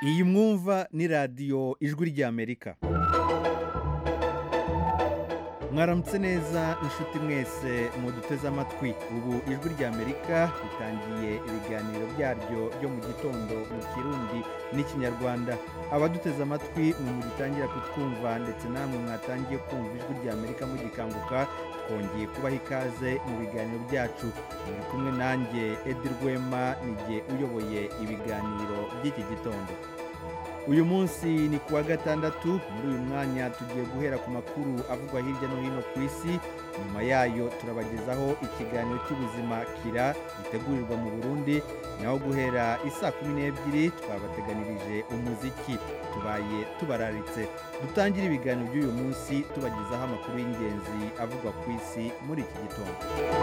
iyi mwumva ni radiyo ijwi ry'amerika mwaramutse neza inshuti mwese muduteze amatwi ubu ijwi ry'amerika ritangiye ibiganiro byaryo byo mu gitondo mu kirundi n'ikinyarwanda abaduteze amatwi mwe mugitangira kutwumva ndetse namwe mwatangiye kumva ijwi ry'amerika mugikanguka twongeye kubaha ikaze mu biganiro byacu muri kumwe nanjye edi rwema nijye uyoboye ibiganiro by'iki gitondo uyu munsi ni kuwa gatandatu muri uyu mwanya tugiye guhera ku makuru avugwa hirya no hino ku isi nyuma yayo turabagezaho ikiganiro cy'ubuzima kira gitegurirwa mu burundi naho guhera isaa kumi n'ebyiri twabateganirije umuziki tubaye tubararitse dutangire ibiganiro by'uyu munsi tubagezaho amakuru y'ingenzi avugwa ku isi muri iki gitondo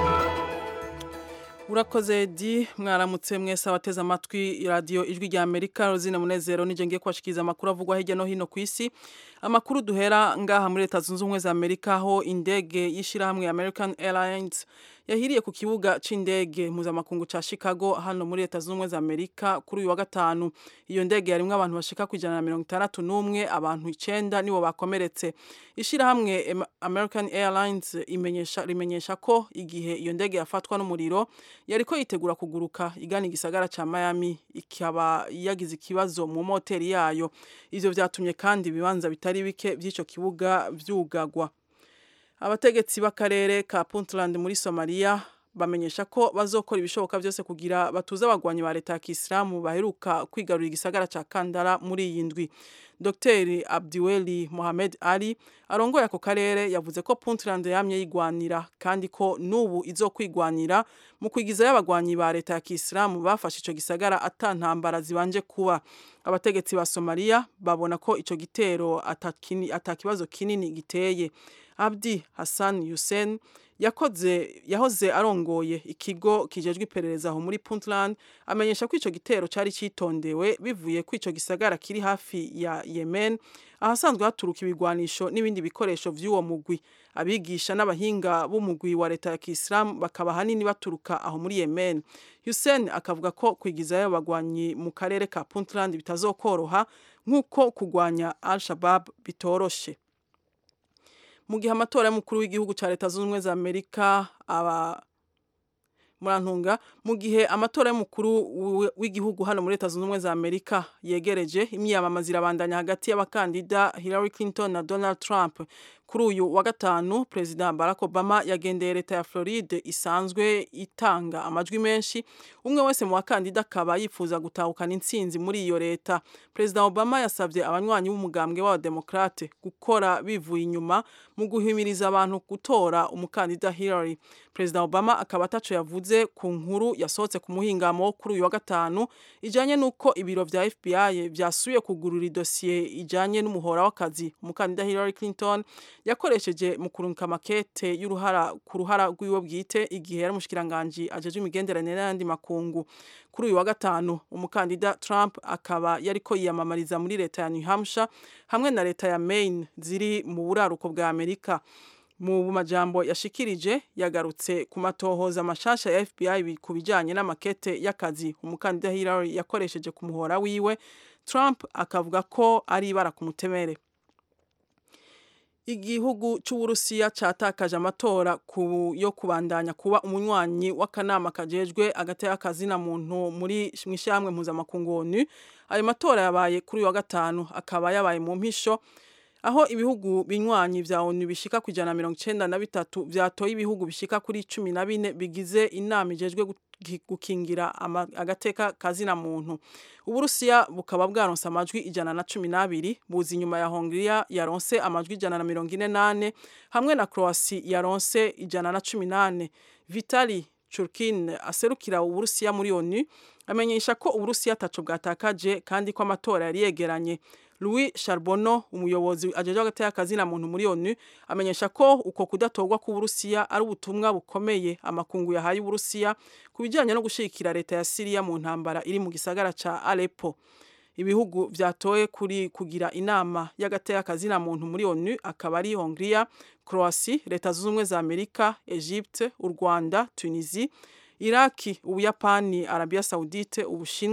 urakoze di mwaramutse mwese abateze amatwi radiyo ijwi rya amerika rozine munezero nije ngiye kubashikiriza amakuru avugwa hirya no hino ku isi amakuru duhera ngaha muri leta zunze ubumwe za amerika aho indege y'ishyirahamwe american airlines yahiriye ku kibuga c'indege mpuzamakungu ca chicago hano muri leta zunze ubumwe za amerika kuri uyu wa gatanu iyo ndege yarimwo abantu bashika ku ijana na mirongo itandatu n'umwe abantu icenda nibo bakomeretse ishyirahamwe american airlines imenyesha rimenyesha ko igihe iyo ndege yafatwa n'umuriro yariko yitegura kuguruka igana igisagara ca miami ikaba yagize ikibazo mu moteri yayo ivyo vyatumye kandi ibibanza bitari bike vy'ico kibuga vyugagwa abategetsi b'akarere ka puntland muri somalia bamenyesha ko bazokora ibishoboka byose kugira batuze abagwanyi ba leta ya kisilamu baheruka kwigarurira igisagara ca kandara muri iyi ndwi dr abdiweli mohamed ali arongoye ako karere yavuze ko puntland yamye yigwanira kandi ko n'ubu izokwigwanira mu kwigizayo abagwanyi ba leta ya kisilamu bafashe ico gisagara ata ntambara zibanje kuba abategetsi ba somaliya babona ko ico gitero atakibazo kinini giteye abdi hassan yusen yakoze yahoze arongoye ikigo kijejwe iperereza aho muri Puntland amenyesha ko ico gitero cari citondewe bivuye ko ico gisagara kiri hafi ya Yemen ahasanzwe haturuka ibigwanisho n'ibindi bikoresho vy'uwo mugwi abigisha n'abahinga b'umugwi wa leta ya Kiislamu bakaba hanini baturuka aho muri Yemen Hussein akavuga ko kwigizayo abagwanyi mu karere ka Puntland bitazokoroha nk'uko kugwanya Al-Shabaab bitoroshe mu gihe amatora y'umukuru w'igihugu cya leta zunze ubumwe za amerika aba murantunga mu gihe amatora y'umukuru w'igihugu hano muri leta zunze ubumwe za amerika yegereje imyiyamamaza irabandanya hagati y'abakandida hillary clinton na donald trump kuri uyu wa gatanu perezida barack obama yagendeye leta ya floride isanzwe itanga amajwi menshi umwe wese mu bakandida akaba yifuza gutahukana intsinzi muri iyo leta perezida obama yasabye abanywanyi b'umugambwe w'abademokrate gukora bivuye inyuma mu guhimiriza abantu gutora umukandida hillary perezida obama akaba ataco yavuze ku nkuru yasohotse ku muhingamo kuri uyu wa gatanu ijanye n'uko ibiro vya fbi vyasubiye kugurura idosiye ijanye n'umuhora w'akazi umukandida hillary clinton yakoresheje mu kurunka makete y'uruhara ku ruhara rw'iwe bwite igihe yari umushikiranganji ajeje imigenderanire n'ayandi makungu kuri uyu wa gatanu umukandida Trump akaba yariko yiyamamariza muri leta ya New Hampshire hamwe na leta ya Maine ziri mu buraruko bwa Amerika mu majambo yashikirije yagarutse ku matohoza mashasha ya FBI ku bijanye n'amakete y'akazi umukandida Hillary yakoresheje ku muhora wiwe Trump akavuga ko ari ibara ku mutemere igihugu c'uburusiya catakaje amatora ku yo kubandanya kuba umunywanyi w'akanama kajejwe agati y'akazina muntu muri mwishyamwe mpuzamakungu ONU ayo matora yabaye kuri wa gatanu akaba yabaye mu mpisho aho ibihugu binywanyi vya ONU bishika ku ijana mirongo icenda na bitatu vyatoye ibihugu bishika kuri cumi na bine bigize inama ijejwe gukingira agateka kazina muntu uburusiya bukaba bwaronse amajwi ijana na cumi n'abiri buzi inyuma ya hongiriya yaronse amajwi ijana na mirongo ine nane hamwe na croasi yaronse ijana na cumi nane vitali churkin aserukira uburusiya muri onu amenyesha ko uburusiya ataco bwatakaje kandi ko amatora yari yegeranye Louis Charbonneau umuyobozi ajeje hagati y'akazina muntu muri ONU amenyesha ko uko kudatorwa ku Burusiya ari ubutumwa bukomeye amakungu yahaye Uburusiya kubijanye no gushikira leta ya Syria mu ntambara iri mu gisagara ca Aleppo ibihugu vyatoye kuri kugira inama y'agati y'akazina muntu muri ONU akaba ari Hongria Croatie leta zunze ubumwe za Amerika Egypte u Rwanda Tunisie Iraki Ubuyapani Arabia Saudite Ubushinwa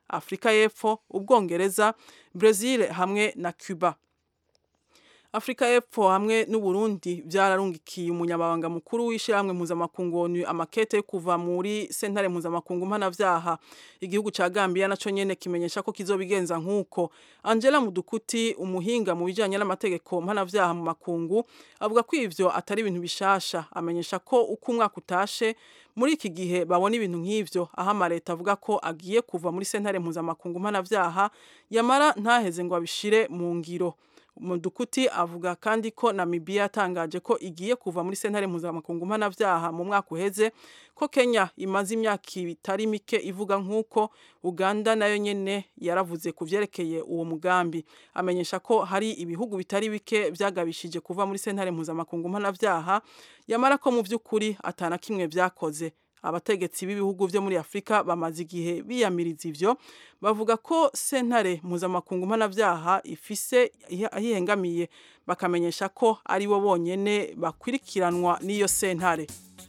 afurika y'epfo ubwongereza brezil hamwe na cuba Afrika y'Epfo hamwe n'Uburundi byararungikiye umunyamabanga mukuru w'ishyirahamwe mpuzamakungu ONU amakete yo kuva muri sentare mpuzamakungu mpanavyaha igihugu ca Gambia naco nyene kimenyesha ko kizobigenza nk'uko Angela Mudukuti umuhinga mu bijanye n'amategeko mpanavyaha mu makungu avuga ko ivyo atari ibintu bishasha amenyesha ko uko umwaka utashe muri iki gihe babona ibintu nk'ivyo aho amareta avuga ko agiye kuva muri sentare mpuzamakungu mpanavyaha yamara ntaheze ngo abishire mu ngiro Mudukuti avuga kandi ko Namibia yatangaje ko igiye kuva muri sentare mpuzamakungu mpanavyaha mu mwaka uheze ko Kenya imaze imyaka itari mike ivuga nk'uko Uganda nayo nyene yaravuze ku vyerekeye uwo mugambi amenyesha ko hari ibihugu bitari bike vyagabishije kuva muri sentare mpuzamakungu mpanavyaha yamara ko mu vy'ukuri atana kimwe vyakoze abategetsi b'ibihugu vyo muri Afrika bamaze igihe biyamiriza ivyo bavuga ko sentare mpuzamakungu mpanavyaha ifise ahihengamiye bakamenyesha ko ari bo bonyene bakwirikiranwa n'iyo sentare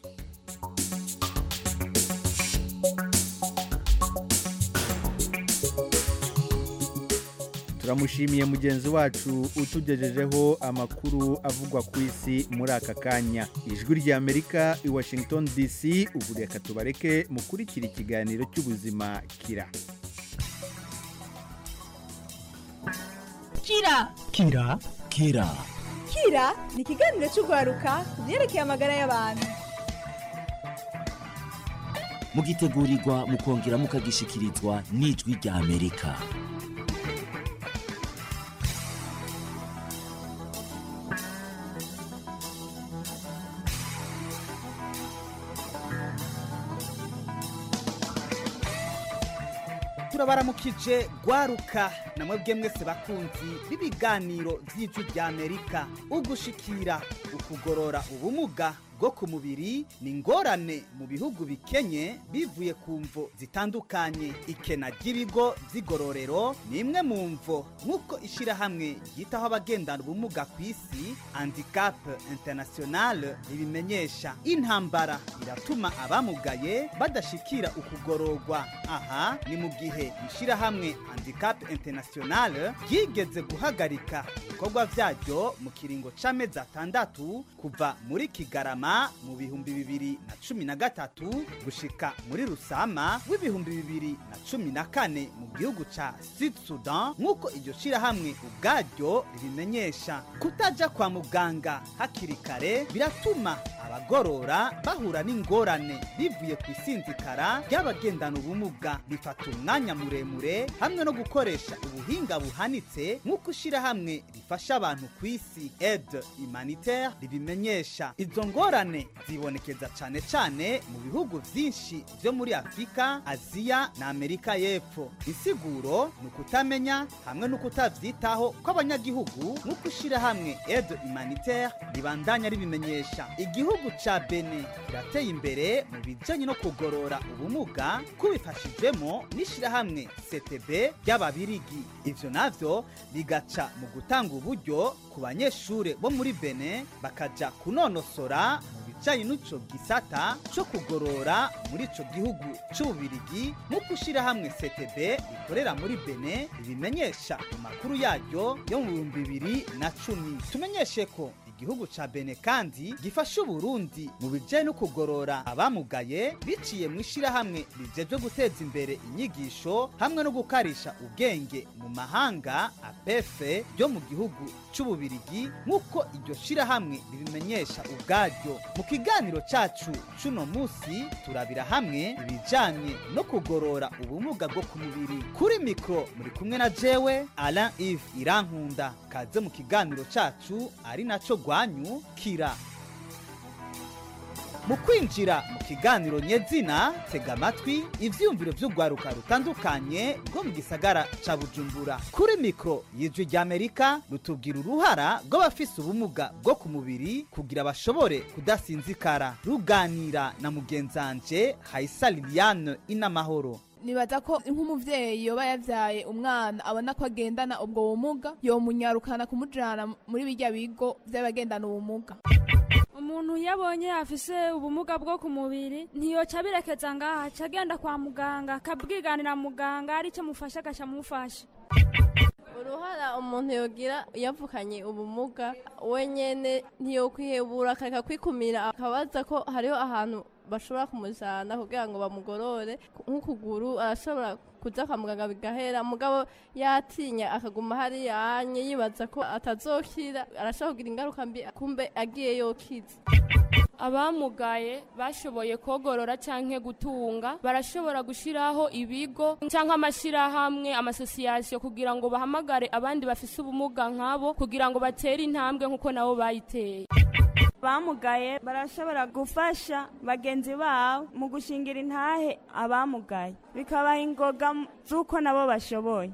turamushimiye mugenzi wacu utugejejeho amakuru avugwa ku isi muri aka kanya ijwi ry'amerika i washington dc ubu reka tubareke mukurikira ikiganiro cy'ubuzima kira kira kira kira kira ni ikiganiro cy'urwaruka ku byerekeye amagara y'abantu mugitegurirwa mukongera mukagishikirizwa n'ijwi rya amerika turabaramukije gwaruka namwebwe mwese bakunzi b'ibiganiro by'ijwi rya amerika ugushikira ukugorora ubumuga bwo ku mubiri ni ingorane mu bihugu bikenye bivuye ku mvo zitandukanye ikena ry'ibigo by'igororero ni imwe mu mvo nk'uko ishyirahamwe ryitaho abagendana ubumuga ku isi handicap international ribimenyesha intambara iratuma abamugaye badashikira ukugororwa aha ni mu gihe ishyirahamwe handicap international ryigeze guhagarika ibikorwa byaryo mu kiringo c'amezi atandatu kuva muri kigarama mu bihumbi bibiri na cumi na gatatu gushika muri rusama w'ibihumbi bibiri na cumi na kane mu gihugu ca sud sudan nk'uko iryo shirahamwe ubwaryo ribimenyesha kutaja kwa muganga hakiri kare biratuma abagorora bahura n'ingorane bivuye ku isinzikara ry'abagendana ubumuga bifata umwanya muremure hamwe no gukoresha ubuhinga buhanitse nk'uko ishirahamwe rifasha abantu ku isi aide humanitaire ribimenyesha izo ngorane zibonekeza cyane cyane mu bihugu byinshi byo muri afurika aziya na amerika y'epfo insiguro ni ukutamenya hamwe no kutabyitaho kw'abanyagihugu nk'uko ishyirahamwe aide humanitaire ribandanya ribimenyesha igihugu ca bene kirateye imbere mu bijanye no kugorora ubumuga kubifashijwemo n'ishyirahamwe ctb ry'ababirigi ivyo navyo bigaca mu gutanga uburyo ku banyeshure bo muri bene bakaja kunonosora mu bijanye n'ico gisata co kugorora muri ico gihugu c'ububirigi nk'uko ishyirahamwe ctb rikorera muri bene ribimenyesha mu makuru yaryo yo mu bihumbi bibiri na cumi tumenyeshe ko igihugu ca bene kandi gifasha uburundi mu bijanye no kugorora abamugaye biciye mu ishirahamwe rijejwe guteza imbere inyigisho hamwe no gukarisha ubwenge mu mahanga apefe ryo mu gihugu c'ububirigi nk'uko iryo shirahamwe ribimenyesha ubwaryo mu kiganiro cacu c'uno musi turabira hamwe ibijanye no kugorora ubumuga bwo ku mubiri kuri mikro muri kumwe na jewe alain ive irankunda kaze mu kiganiro cacu ari naco rwanyu kira mu kwinjira mu kiganiro nyezina tega amatwi ivyiyumviro vy'urwaruka rutandukanye rwo mu gisagara ca bujumbura kuri mikro y'ijwi ry'amerika rutubwira uruhara rw'abafise ubumuga bwo ku mubiri kugira bashobore kudasinzikara ruganira na mugenzanje hayisa liliane inamahoro nibaza ko nk'umuvyeyi yoba yavyaye umwana abona ko agendana ubwo bumuga yomunyarukana kumujana muri birya bigo vy'abagendana ubumuga umuntu iyo abonye afise ubumuga bwo ku mubiri ntiyoca abirekeza ngaha aca agenda kwa muganga akabwiganira muganga aricyo mufasha agaca amufasha uruhara umuntu yogira yavukanye ubumuga wenyene ntiyokwihebura akareka kwikumira akabaza ko hariho ahantu bashobora kumujana kugira ngo bamugorore nk'ukuguru arashobora kuja kwa muganga bigahera mugabo yatinya akaguma hariya anye yibaza ko atazokira arashobora kugira ingaruka mbi kumbe agiye yokiza abamugaye bashoboye kogorora canke gutunga barashobora gushiraho ibigo canke amashirahamwe amasosiyasiyo kugira ngo bahamagare abandi bafise ubumuga nkabo kugira ngo batere intambwe nk'uko nabo bayiteye abamugaye barashobora gufasha bagenzi babo mu gushingira intahe abamugaye bikabaha ingoga z'uko nabo bashoboye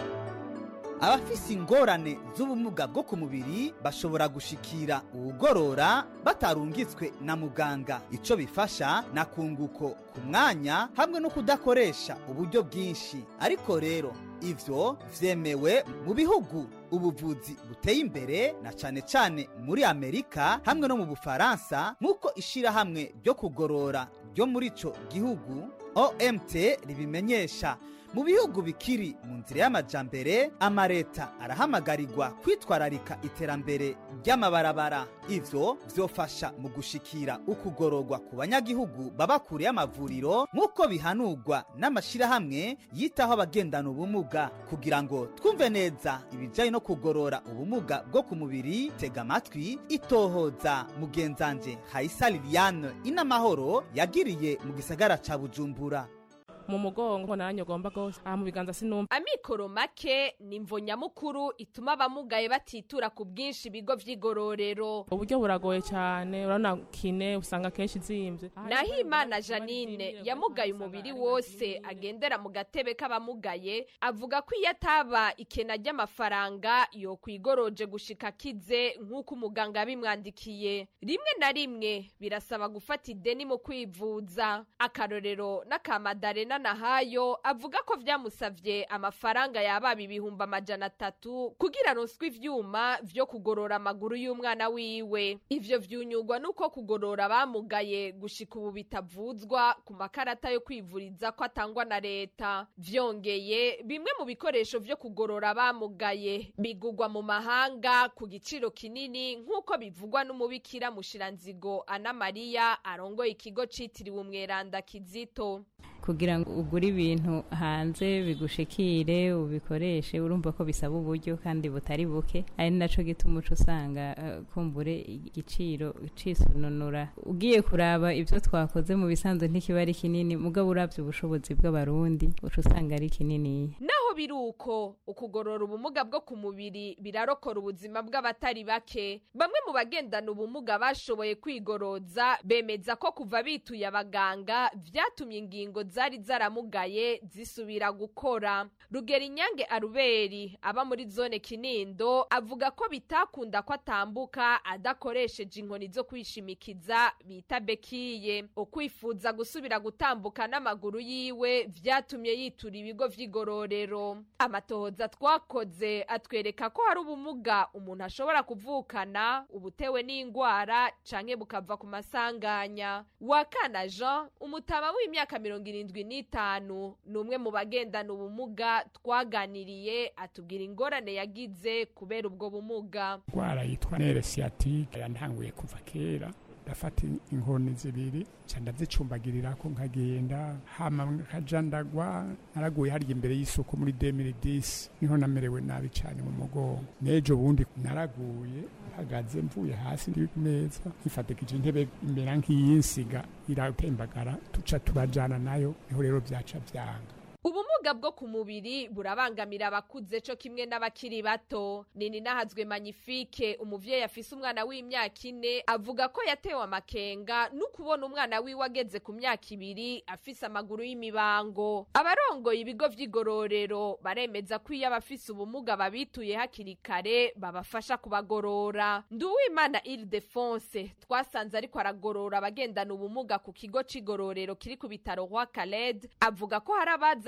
abafise ingorane z'ubumuga bwo ku mubiri bashobora gushikira uwugorora batarungitswe na muganga ico bifasha na kunguko ku mwanya hamwe no kudakoresha uburyo bwinshi ariko rero ivyo vyemewe mu bihugu ubuvuzi buteye imbere na cane cane muri amerika hamwe no mu bufaransa nk'uko ishirahamwe ryo kugorora ryo muri ico gihugu omt ribimenyesha mu bihugu bikiri mu nzira y'amajambere amareta arahamagarirwa kwitwararika iterambere ry'amabarabara ivyo vyofasha mu gushikira ukugororwa ku banyagihugu baba kure y'amavuriro nk'uko bihanurwa n'amashirahamwe yitaho abagendana ubumuga kugira ngo twumve neza ibijanye no kugorora ubumuga bwo ku mubiri tega amatwi itohoza mugenzanje hayisa liliane inamahoro yagiriye mu gisagara ca bujumbura mu mugongo nanjye ugomba rwose aha mu biganza sinumva amikoro make ni imvo nyamukuru ituma abamugaye batitura ku bwinshi ibigo vy'igororero uburyo buragoye cyane urabona kine usanga kenshi zimbye nahimana janine yamugaye umubiri wose agendera mu gatebe k'abamugaye avuga ko iyo ataba ikena ry'amafaranga yokwigoroje gushika akize nk'uko umuganga yabimwandikiye rimwe na rimwe birasaba gufata ideni mu kwivuza akarorero n'akamadarena nahayo avuga ko vyamusavye amafaranga yababa ibihumbi amajana atatu kugira aronswe ivyuma vyo kugorora amaguru y'umwana wiwe ivyo vyunyugwa nuko kugorora abamugaye gushika ubu bitavuzwa ku makarata yo kwivuriza ko atangwa na leta vyongeye bimwe mu bikoresho vyo kugorora abamugaye bigugwa mu mahanga ku giciro kinini nk'uko bivugwa n'umubikira mushiranzigo ana mariya arongoye ikigo citiriwe umweranda kizito kugira ngo ugure ibintu hanze bigushikire ubikoreshe urumva ko bisaba uburyo kandi butari buke ari naco gituma uca usanga uh, kumbure igiciro cisununura ugiye kuraba ivyo twakoze mu bisanzwe ntikiba ari kinini mugabo uravye ubushobozi bw'abarundi uca usanga ari kinini naho biri uko ukugorora ubumuga bwo ku mubiri birarokora ubuzima bw'abatari bake bamwe mu bagendana ubumuga bashoboye kwigoroza bemeza ko kuva bituye abaganga vyatumye ingingo zari zaramugaye zisubira gukora rugera inyange aruberi aba muri zone kinindo avuga ko bitakunda ko atambuka adakoresheje inkoni zo kwishimikiza bita bekiye ukwifuza gusubira gutambuka n'amaguru yiwe vyatumye yitura ibigo vy'igororero amatohoza twakoze atwereka ko hari ubumuga umuntu ashobora kuvukana ubutewe n'ingwara canke bukava ku masanganya wakana jean umutama w'imyaka mirongo irindwi n'itanu ni umwe mu bagendana ubumuga twaganiriye atubwira ingorane yagize kubera ubwo bumuga indwara yitwa nere siyatike yantanguye kuva kera ndafata inkoni zibiri nca ndazicumbagirira ko nkagenda hama nkaja ndagwa naraguye harya imbere y'isuku muri 2010 niho namerewe nabi cyane mu mugongo n'ejo bundi naraguye mpagaze mvuye hasi ndi neza nkifatikije intebe imbere nk'iyinsiga iratembagara tuca turajana nayo niho rero byaca byanga ubumuga bwo ku mubiri burabangamira abakuze co kimwe n'abakiri bato nini nahazwe magnifique umuvyeyi afise umwana w'imyaka ine avuga ko yatewe amakenga n'ukubona umwana wiwe ageze ku myaka ibiri afise amaguru y'imibango abarongoye ibigo vy'igororero baremeza ko iyo abafise ubumuga babituye hakiri kare babafasha kubagorora nduwimana ildefonse twasanze ariko aragorora abagendana ubumuga ku kigo c'igororero kiri ku bitaro rwa kaled avuga ko hari abaza batewe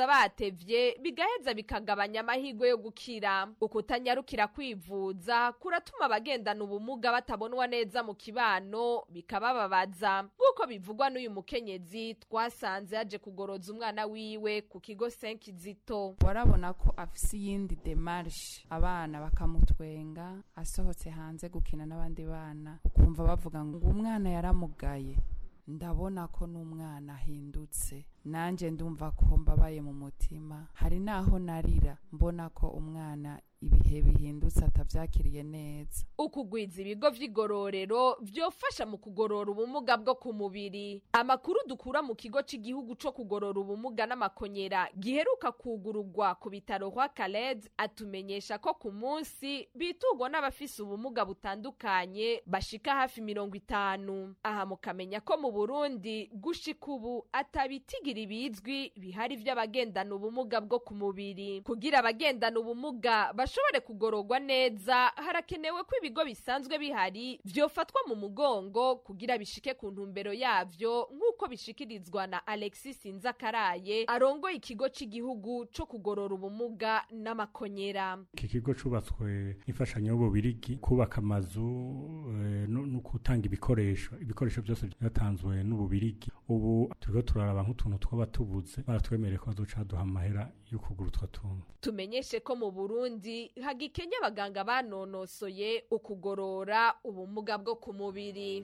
bitevye bigaheza bikagabanya amahirwe yo gukira ukutanyarukira kwivuza kuratuma abagendana ubumuga batabonwa neza mu kibano bikabababaza nk'uko bivugwa n'uyu mukenyezi twasanze yaje kugoroza umwana wiwe ku kigo senkizito warabona ko afise iyindi demarshe abana bakamutwenga asohotse hanze gukina n'abandi bana ukumva bavuga ngo umwana yaramugaye ndabona ko n'umwana ahindutse nanjye ndumva ko mbabaye mu mutima hari n'aho narira mbona ko umwana ibihe bihindutse atabyakiriye neza ukugwiza ibigo vy'igororero vyofasha mu kugorora ubumuga bwo ku mubiri amakuru dukura mu kigo c'igihugu co kugorora ubumuga n'amakonyera giheruka kugururwa ku bitaro kwa Khaled atumenyesha ko ku munsi bitugwa n'abafise ubumuga butandukanye bashika hafi mirongo itanu aha mukamenya ko mu Burundi gushika ubu atabitigira ibizwi bihari vy'abagendana ubumuga bwo ku mubiri kugira abagendana ubumuga bashobore kugororwa neza harakenewe ko ibigo bisanzwe bihari vyofatwa mu mugongo kugira bishike ku ntumbero yavyo nk'uko bishikirizwa na Alexis Nzakaraye arongoye ikigo c'igihugu co kugorora ubumuga n'amakonyera iki kigo cubatswe n'imfashanyo y'ububirigi kubaka amazu eh, no no gutanga ibikoresho ibikoresho byose byatanzwe n'ububirigi ubu turiko turaraba nk'utuntu twaba tubuze baratwemereye ko bazoca baduha amahera yo kugura utwo tuntu tumenyeshe ko mu Burundi hagikenya abaganga banonosoye ukugorora ubumuga bwo ku mubiri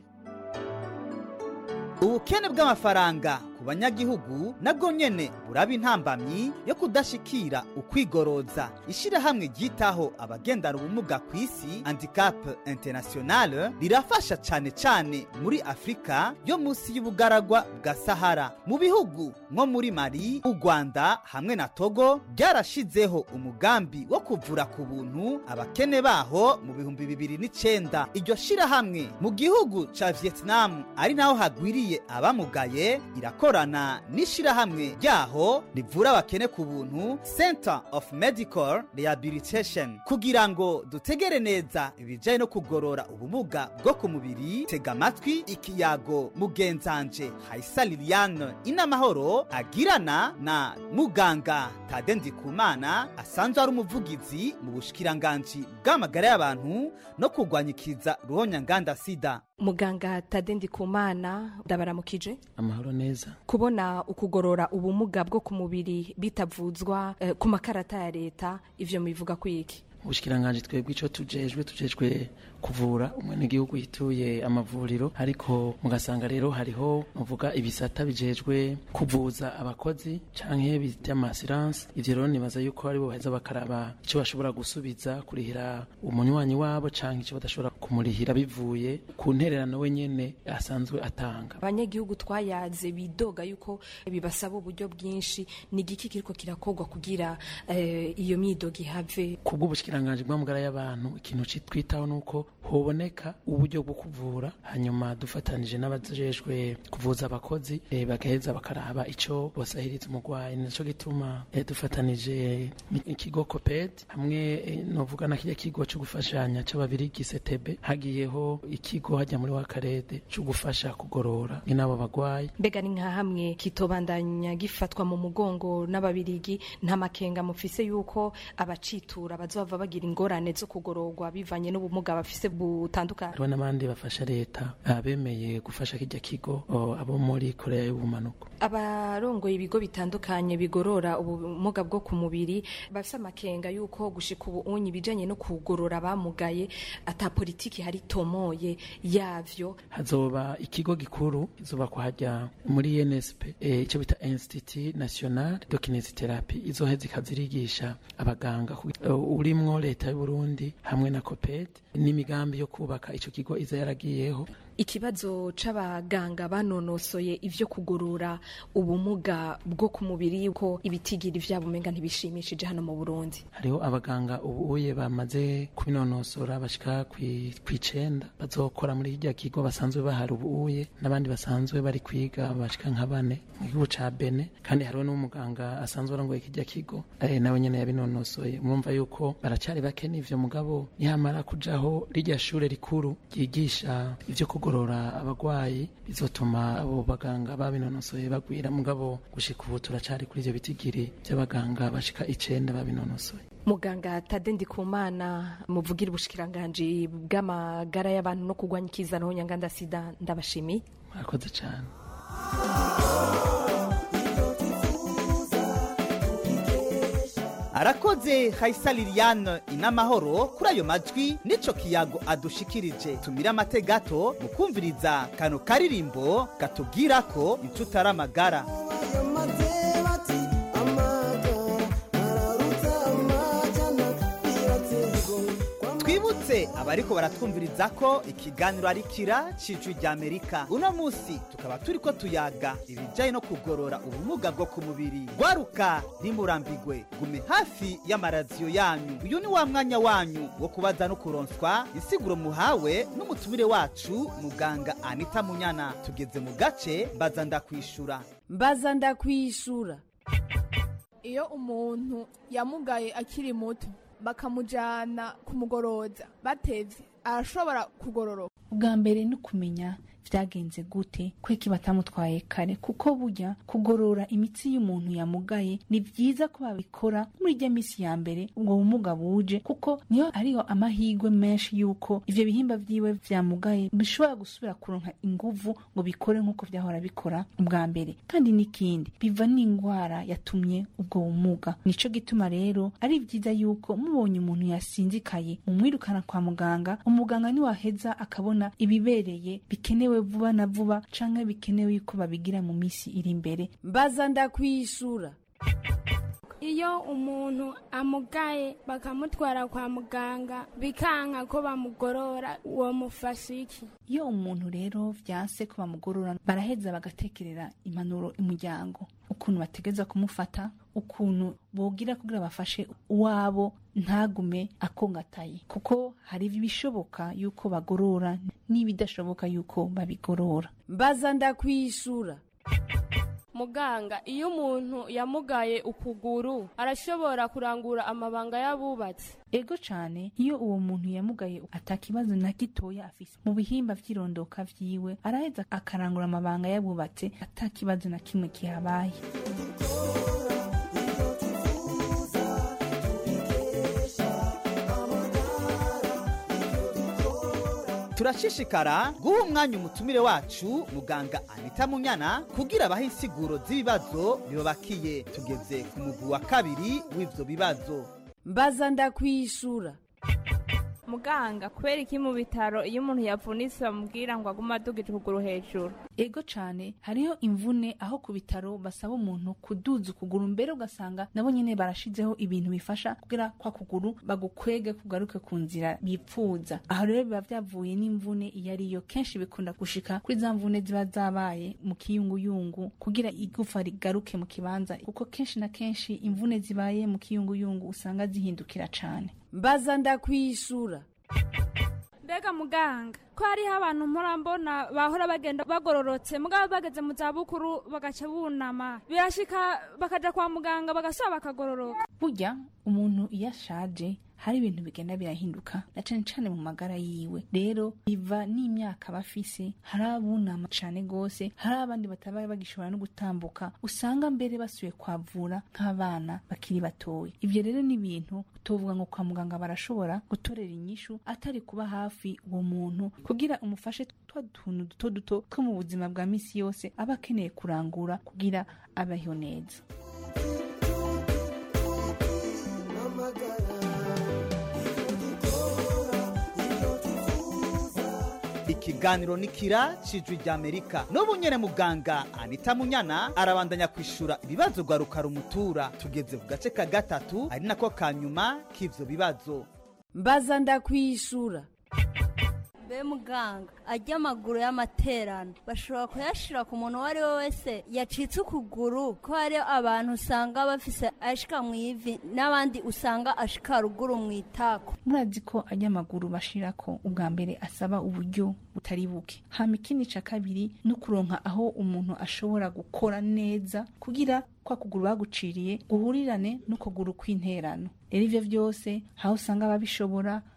ubukene bw'amafaranga ku banyagihugu nabwo nyene buraba intambamyi yo kudashikira ukwigoroza ishirahamwe ryitaho abagendana ubumuga ku isi handicap international rirafasha cane cane muri afurika yo munsi y'ubugaragwa bwa sahara mu bihugu nko muri mali u rwanda hamwe na togo byarashizeho umugambi wo kuvura ku buntu abakene baho mu bihumbi bibiri n'icenda iryo shirahamwe mu gihugu ca vietnam ari naho hagwiriye abamugaye irakorana n'ishirahamwe ryaho rivura abakene ku buntu center of medical rehabilitation kugira ngo dutegere neza ibijyanye no kugorora ubumuga bwo ku mubiri tega amatwi ikiyago mugenzanje hayisa liliane inamahoro agirana na muganga tade ndikumana asanzwe ari umuvugizi mu bushikiranganji bw'amagara y'abantu no kurwanyikiza ruhonyanganda sida muganga tade ndikumana ndabaramukije amahoro neza kubona ukugorora ubumuga bwo ku mubiri bitavuzwa eh, ku makarata ya leta ivyo mubivuga kwiki ubushikiranganje twebwe ico tujejwe tujejwe kuvura umwenegihugu yituye amavuriro ariko mugasanga rero hariho muvuga ibisata bijejwe kuvuza abakozi canke by'amasiranse ivyo rero nibaza yuko aribo baheza bakaraba ico bashobora gusubiza kurihira umunywanyi wabo canke ico badashobora kumurihira bivuye ku ntererano we nyene asanzwe atanga abanyagihugu twayaze bidoga yuko bibasaba uburyo bwinshi ni igiki kiriko kirakorwa kugira eh, iyo myidogo ihave kubw'ubushikiranganje bw'amagara y'abantu ikintu citwitaho nuko hoboneka uburyo bwo kuvura hanyuma dufatanije n'abajejwe kuvuza abakozi e, bagaheza bakaraba ico bosahiriza umurwayi nico gituma e, dufatanije ikigo coped hamwe e, novuga na kirya kigo co gufashanya c'ababirigi setebe hagiyeho ikigo hajya muri wakarede co gufasha kugorora n'abo bagwayi mbega ni nka hamwe kitobandanya gifatwa mu mugongo n'ababirigi nta makenga mufise yuko abacitura bazova bagira ingorane zo kugororwa bivanye n'ubumuga bafise butandukanye hariho n'abandi bafasha leta bemeye gufasha kijya kigo abo muri korea y'ubumanuko abarongoye ibigo bitandukanye bigorora ubumuga bwo ku mubiri bafise amakenga yuko gushika ubu unyi ibijanye no kugorora abamugaye ata politiki hari tomoye yavyo hazoba ikigo gikuru izoba kuhajya muri nsp icyo e, bita institut national de kinesitherapy izoheza ikazirigisha abaganga uh, urimwo leta y'uburundi hamwe na coped n'imigambi yo kubaka ico kigo iza yaragiyeho ikibazo c'abaganga banonosoye ivyo kugorora ubumuga bwo ku mubiri yuko ibitigiri vyabo umenga ntibishimishije hano mu Burundi hariho abaganga ubuye bamaze kubinonosora bashika kw'icenda bazokora muri hirya kigo basanzwe bahari ubuye n'abandi basanzwe bari kwiga bashika nka bane mu gihugu ca Bene kandi hariho n'umuganga asanzwe arongoye kirya kigo eh, nawe nyene yabinonosoye murumva yuko baracari bake n'ivyo mugabo nihamara kujaho rirya shure rikuru ryigisha ivyo kugorora abagwayi bizotuma abo baganga babinonosoye bagwira mugabo gushika ubu turacari kuri ivyo bitigiri vy'abaganga bashika icenda babinonosoye muganga tade ndikumana muvugira ubushikiranganji bw'amagara y'abantu no kurwanya ikizanaho nyanganda sida ndabashimiye murakoze cane arakoze hayisa liliane inamahoro kuri ayo majwi n'ico kiyago adushikirije tumire amate gato mu kumviriza kano karirimbo katubwira ko inshuti ari amagara twibutse abariko baratwumviriza ko ikiganiro ari kira cijwi rya amerika uno munsi tukaba turiko tuyaga ibijanye no kugorora ubumuga bwo ku mubiri gwaruka ntimurambigwe gume hafi y'amaradiyo yanyu uyu ni wa mwanya wanyu wo kubaza no kuronswa insiguro muhawe n'umutumire wacu muganga anita munyana tugeze mu gace mbaza ndakwishura mbaza ndakwishura iyo umuntu yamugaye akiri muto bakamujyana kumugoroza batevye arashobora kugororoka ubwa mbere ni ukumenya vyagenze gute kweki batamutwaye kare kuko burya kugorora imitsi y'umuntu yamugaye ni vyiza ko babikora muri rya misi ya mbere ubwo bumuga buje kuko niyo ariyo amahirwe menshi yuko ivyo bihimba vyiwe vyamugaye bishobora gusubira kuronka inguvu ngo bikore nk'uko vyahora bikora ubwa mbere kandi n'ikindi biva n'ingwara yatumye ubwo bumuga nico gituma rero ari vyiza yuko mubonye umuntu yasinzikaye mumwirukana kwa muganga umuganga niwaheza akabona ibibereye bikenewe vuba na vuba canke bikenewe yuko babigira mu misi iri imbere mbaza ndakwishura iyo umuntu amugaye bakamutwara kwa muganga bikanka ko bamugorora uwo mufasha iki iyo umuntu rero vyanse ko bamugorora baraheza bagatekerera impanuro imuryango ukuntu bategeza kumufata ukuntu bogira kugira bafashe uwabo ntagume akongataye kuko hari ibishoboka yuko bagorora n'ibidashoboka yuko babigorora mbaza ndakwishura muganga iyo umuntu yamugaye ukuguru arashobora kurangura amabanga y'abubatsi ego cane iyo uwo muntu yamugaye atakibazo na gitoya afise mu bihimba vy'irondoka vyiwe araheza akarangura amabanga yabubatse atakibazo na kimwe kihabaye turashishikara guha umwanya umutumire wacu muganga anita munyana kugira abahe insiguro z'ibibazo bibabakiye tugeze ku mugwi wa kabiri w'ivyo bibazo mbaza ndakwishura muganga kubera iki mu bitaro iyo umuntu yavunitse bamubwira ngo agume adugije ukuguru hejuru ego cane hariho imvune aho ku bitaro basaba umuntu kuduza ukuguru mbere ugasanga nabo nyene barashizeho ibintu bifasha kugira kwa kuguru bagukwege kugaruke ku nzira bipfuza aho rero biba vyavuye n'imvune iyo ariyo kenshi bikunda gushika kuri za mvune ziba zabaye mu kiyunguyungu kugira igufa rigaruke mu kibanza kuko kenshi na kenshi imvune zibaye mu kiyunguyungu usanga zihindukira cane mbaza ndakwishura mbega muganga ko hariho abantu mpora mbona bahora bagenda bagororotse mugabo bageze mu zabukuru bagaca bunama birashika bakaja kwa muganga bagasaba bakagororoka burya umuntu iyo ashaje hari ibintu bigenda birahinduka na cane cane mu magara yiwe rero biva n'imyaka bafise hari abunama cane gose hari abandi batabaye bagishobora no gutambuka usanga mbere basuye kwavura nk'abana bakiri batoya ivyo rero ni ibintu utovuga ngo kwa muganga barashobora gutorera inyishu atari kuba hafi uwo muntu kugira umufashe twa tuntu duto duto two mu buzima bwa misi yose aba akeneye kurangura kugira abeho neza ikiganiro ni kira cijwi rya amerika n'ubu nyene muganga anita munyana arabandanya kwishura ibibazo rwaruka rumutura tugeze ku gace ka gatatu ari nako ka nyuma k'ivyo bibazo mbaza ndakwishura be muganga ajya amaguru y'amaterano bashobora kuyashira ku muntu uwo ari we wese yacitse ukuguru ko hari abantu usanga bafise ashika mu ivi n'abandi usanga ashika ruguru mu itako murazi ko ajya amaguru bashirako ubwa mbere asaba uburyo butari buke hama ikindi ca kabiri no kuronka aho umuntu ashobora gukora neza kugira kwa kuguru baguciriye guhurirane n'ukuguru kw'interano rero ivyo vyose aho usanga babishobora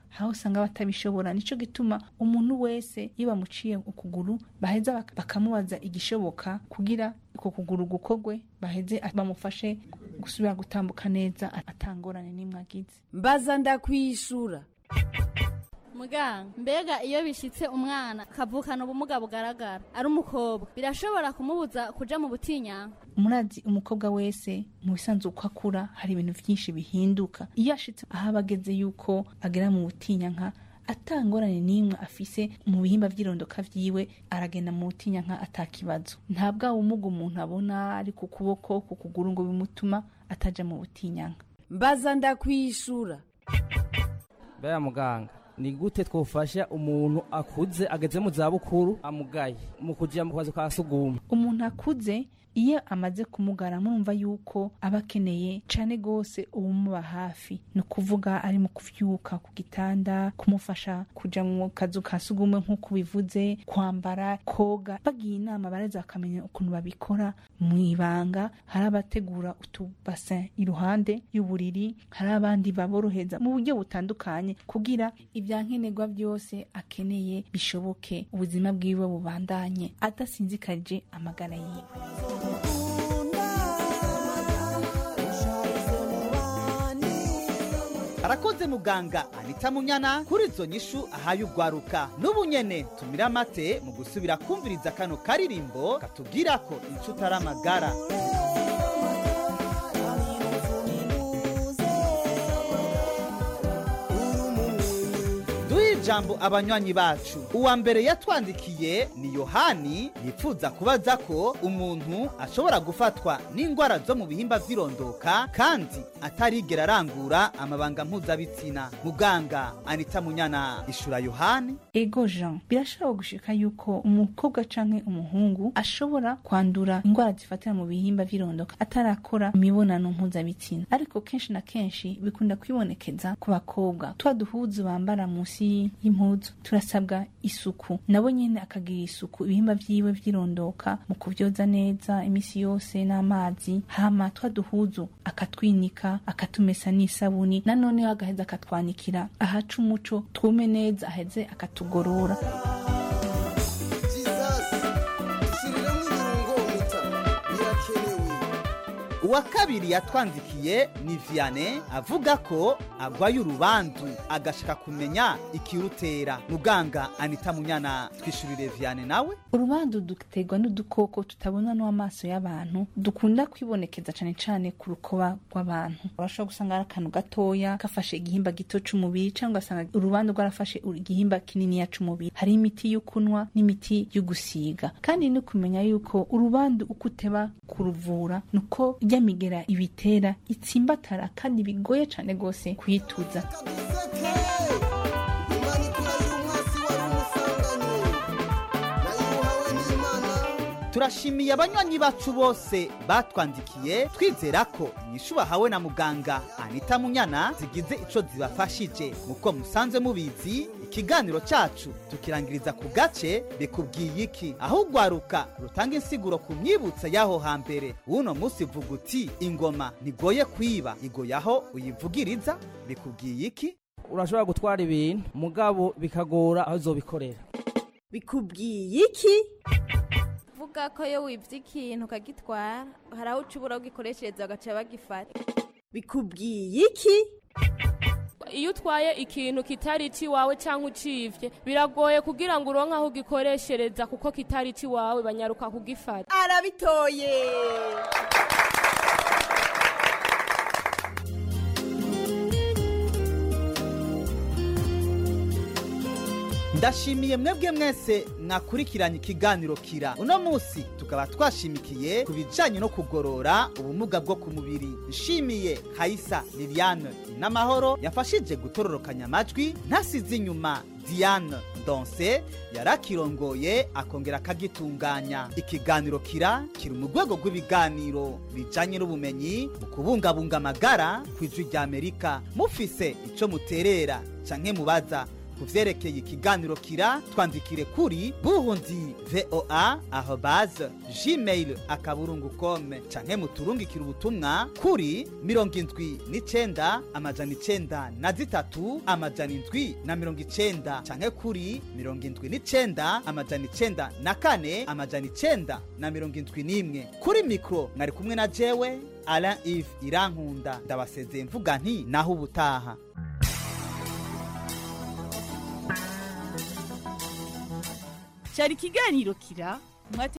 aho usanga batabishobora nico gituma umuntu wese iyo bamuciye ukuguru baheza bak- bakamubaza igishoboka kugira uko kuguru gukogwe baheze bamufashe gusubira gutambuka neza atangorane n'imwe agize mbaza ndakwishura muganga mbega iyo bishitse umwana akavukana ubumuga bugaragara ari umukobwa birashobora kumubuza kuja mu butinyanka murazi umukobwa wese mu bisanzwe uko akura hari ibintu byinshi bihinduka iyo ashitse aho aba ageze yuko agera mu butinyanka atangorane n'imwe afise mu bihimba by'irondoka vyiwe aragenda mu butinyanka atakibazo nta bwa bumuga umuntu abona ari ku kuboko ku kuguru ngo bimutuma ataja mu butinyanka mbaza ndakwishura baya muganga ni gute twofasha umuntu akuze ageze mu zabukuru amugaye mu kuja mu kazi ka suguma umuntu akuze iyo amaze kumugara murumva yuko aba akeneye cane gose uwumuba hafi ni ukuvuga ari mu kuvyuka ku gitanda kumufasha kuja mu kazu ka sugumwe nk'uko bivuze kwambara koga bagiye inama bareza bakamenya ukuntu babikora mu ibanga hari abategura utubasin iruhande y'uburiri hari abandi baboroheza mu buryo butandukanye kugira ibyankenerwa byose akeneye bishoboke ubuzima bwiwe bubandanye adasinzikarije amagara yiwe arakoze muganga anita munyana kuri izo nyishu ahaye ugwaruka n'ubu nyene tumira amate mu gusubira kumviriza kano karirimbo katubwira ko inshuti ari amagara duhe ijambo abanywanyi bacu uwa mbere yatwandikiye ni yohani yifuza kubaza ko umuntu ashobora gufatwa n'indwara zo mu bihimba vy'irondoka kandi atarigera arangura amabanga mpuzabitsina muganga anita munyana ishura yohani ego jean birashobora gushika yuko umukobwa canke umuhungu ashobora kwandura indwara zifatira mu bihimba vy'irondoka atarakora imibonano mpuzabitsina ariko kenshi na kenshi bikunda kwibonekeza ku bakobwa twa duhuzu bambara munsi y'impuzu turasabwa isuku nabo nyene akagira isuku ibihimba vyiwe vy'irondoka mu kuvyoza neza imisi yose n'amazi hama twa duhuzu akatwinika akatumesa n'isabuni nanoneho agaheza akatwanikira ahaca umuco twume neza aheze akatugorora uwa kabiri yatwandikiye ni viane avuga ko agwaye urubandu agashaka kumenya ikirutera muganga anita munyana twishurire viane nawe urubandu duterwa n'udukoko tutabona n'amaso y'abantu dukunda kwibonekeza cane cane ku rukoba rw'abantu urashobora gusanga ari akantu gatoya gafashe igihimba gito c'umubiri cyangwa ugasanga urubandu rwarafashe igihimba kininiya c'umubiri hari imiti yo kunywa n'imiti yo gusiga kandi ni kumenya yuko urubandu uko uteba kuruvura nuko rya migera ibitera itsimbatara kandi bigoye cane gose kuyituza turashimiye abanywanyi bacu bose batwandikiye twizera ko inyishu bahawe na muganga anita munyana zigize ico zibafashije muko musanze mubizi ikiganiro cacu tukirangiriza ku gace bikubwiye iki aho ugwaruka rutanga insiguro ku myibutsa y'aho hambere uno musi vuga uti ingoma ntigoye kwiba igoye aho uyivugiriza bikubwiye iki urashobora gutwara ibintu mugabo bikagora aho uzobikorera bikubwiye iki vuga ko iyo wibye ikintu ukagitwara hari aho uca ubura ugikoreshereza bagaca bagifata bikubwiye iki iyo utwaye ikintu kitari iwawe cyangwa ucivye biragoye kugira ngo uronke aho ugikoreshereza kuko kitari iwawe banyaruka kugifata arabitoye ndashimiye mwebwe mwese mwakurikiranye ikiganiro kira uno munsi tukaba twashimikiye ku bijanye no kugorora ubumuga bwo ku mubiri nshimiye hayisa liliane n'amahoro yafashije gutororokanya amajwi ntasize inyuma diane donse yarakirongoye akongera akagitunganya ikiganiro kira kiri mu rwego rw'ibiganiro bijanye n'ubumenyi mu kubungabunga amagara ku ijwi ry'amerika mufise ico muterera canke mubaza ku vyerekeye ikiganiro kira twandikire kuri burundi voa arobase gmail akaburungu kome canke muturungikire ubutumwa kuri mirongo indwi n'icenda amajana icenda na zitatu amajana indwi na mirongo icenda canke kuri mirongo indwi n'icenda amajana icenda na kane amajana icenda na mirongo indwi n'imwe kuri mikro mwari kumwe na jewe alain ive irankunda ndabasezeye mvuga nti naho ubutaha cyari ikiganiro kira